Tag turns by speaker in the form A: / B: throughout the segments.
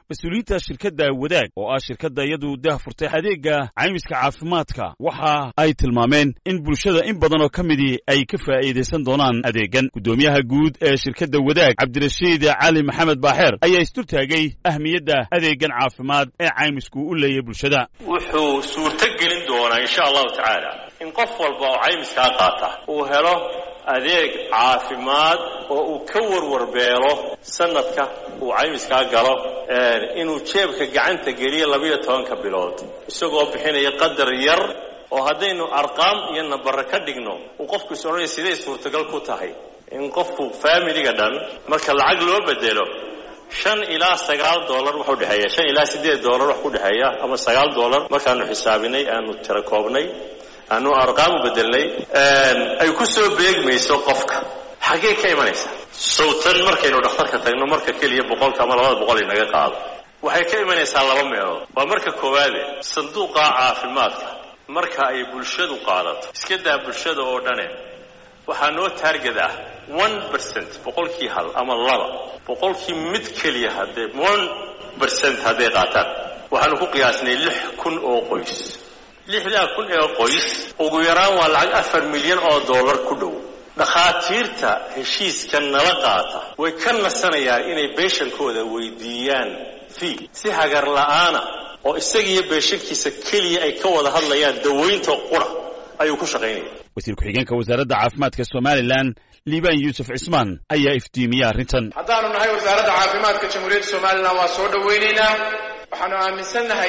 A: mas-uuliyiinta shirkadda wadaag oo ah shirkadda iyadu dah furtay adeegga caymiska caafimaadka waxa ay tilmaameen in bulshada in badan oo ka midii ay ka faa'iidaysan doonaan adeeggan guddoomiyaha guud ee shirkadda wadaag cabdirashiid cali maxamed baaxeer ayaa isdultaagay ahmiyadda adeeggan caafimaad ee caymisku u leeyahy bulshada
B: wuxuu suurto gelin doonaa insha allahu tacaala in qof walba oo caymiskaa qaata uu helo adeeg caafimaad oo uu ka warwarbeelo sanadka uu caymiskaa galo inuu jeebka gacanta geliyo labiyo tobanka bilood isagoo bixinaya qadar yar oo haddaynu arqaam iyo nambare ka dhigno uu qofku is odhanaya siday suurtagal ku tahay in qofku faamiliga dhan marka lacag loo bedelo shan ilaa sagaal dollar wax udhexeeya shan ilaa siddeed dollar wax ku dhexeeya ama sagaal dollar markaanu xisaabinay aanu tira koobnay aanu arqaam u bedelnay ay ku soo beegmayso qofka xaggee ka imanaysa sawtan markaynu dhakhtarka tagno marka keliya boqolka ama labada boqol inaga qaado waxay ka imanaysaa laba meelood waa marka koowaade sanduuqa caafimaadka marka ay bulshadu qaadato iska daa bulshada oo dhane waxaa noo taarget ah one percent boqolkii hal ama laba boqolkii mid keliya haddee one percent hadday qaataan waxaanu ku qiyaasnay lix kun oo qoys lixdaa kun ee qoys ugu yaraan waa lacag afar milyan oo dollar ku dhow dhakhaatiirta heshiiska nala qaata way ka nasanayaan inay beeshankooda weydiiyaan fii si hagar la'aana oo isagiiyo beeshankiisa keliya ay ka wada hadlayaan dawaynta qura ayuu ku shaqaynaya
A: wasiir ku-xigeenka wasaaradda caafimaadka somalilan liibaan yuusuf cismaan ayaa iftiimiyey arrintan
C: haddaanu nahay wasaaradda caafimaadka jamhuuriyadda somalilan waa soo dhowaynaynaa waxaanu aaminsannahay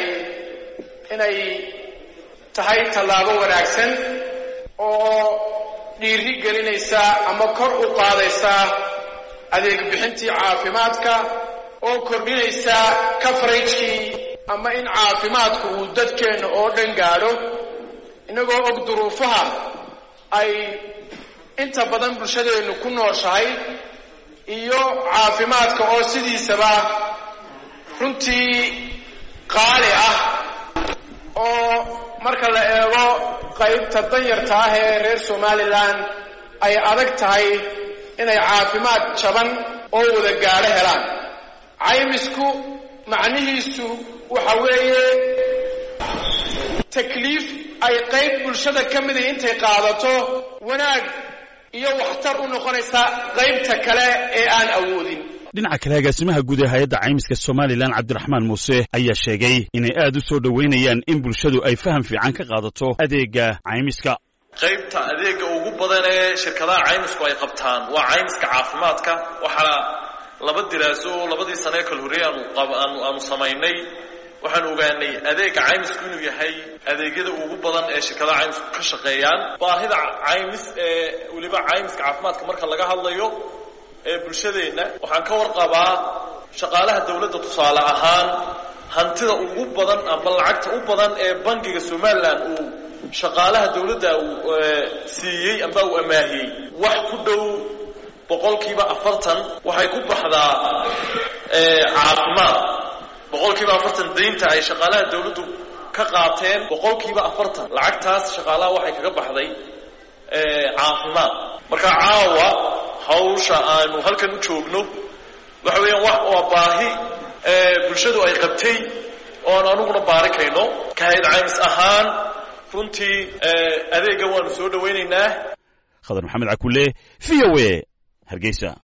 C: inay tahay tallaabo wanaagsan oo dhiiri gelinaysa ama kor u qaadaysa adeeg bixintii caafimaadka oo kordhinaysa coveragekii ama in caafimaadku uu dadkeenna oo dhan gaadho innagoo og duruufaha ay inta badan bulshadeennu ku nooshahay iyo caafimaadka oo sidiisaba runtii qaali ah oo marka la eego qaybta danyarta ah ee reer somalilan ay adag tahay inay caafimaad jaban oo wada gaadho helaan caymisku macnihiisu waxa weeye takliif ay qayb bulshada ka mida intay qaadato wanaag iyo waxtar u noqonaysa qaybta kale ee aan awoodin
A: dhinaca kale agaasimaha guud ee hay-adda caymiska somalilan cabdiraxmaan muuse ayaa sheegay inay aad u soo dhoweynayaan in bulshadu ay faham fiican ka qaadato adeegga caymiska
D: qaybta adeegga ugu badan ee shirkadaha caymisku ay qabtaan waa caymiska caafimaadka waxaa laba diraaso oo labadii sane kal horreey aanu aanu samaynay waxaanu ogaanay adeegga caymisku inuu yahay adeegyada ugu badan ee shirkadaha caymisku ka shaqeeyaan baahida caymis ee weliba caymiska caafimaadka marka laga hadlayo ee bulshadeenna waxaan ka warqabaa shaqaalaha dawladda tusaale ahaan hantida ugu badan ama lacagta u badan ee bangiga somalilan uu shaqaalaha dawladda uu siiyey amba uu amaahiyey wax ku dhow boqolkiiba afartan waxay ku baxdaa caafimaad boqolkiiba afartan daynta ay shaqaalaha dawladdu ka qaateen boqolkiiba afartan lacagtaas shaqaalaha waxay kaga baxday caafimaad marka caawa hawsha aanu halkan u joogno waxa weeyaan wax waa baahi bulshadu ay qabtay oo aan anuguna baarikayno kahayd caymis ahaan runtii adeegga waanu soo dhowaynaynaa
A: khadar maxamed cakulle v o a hargeysa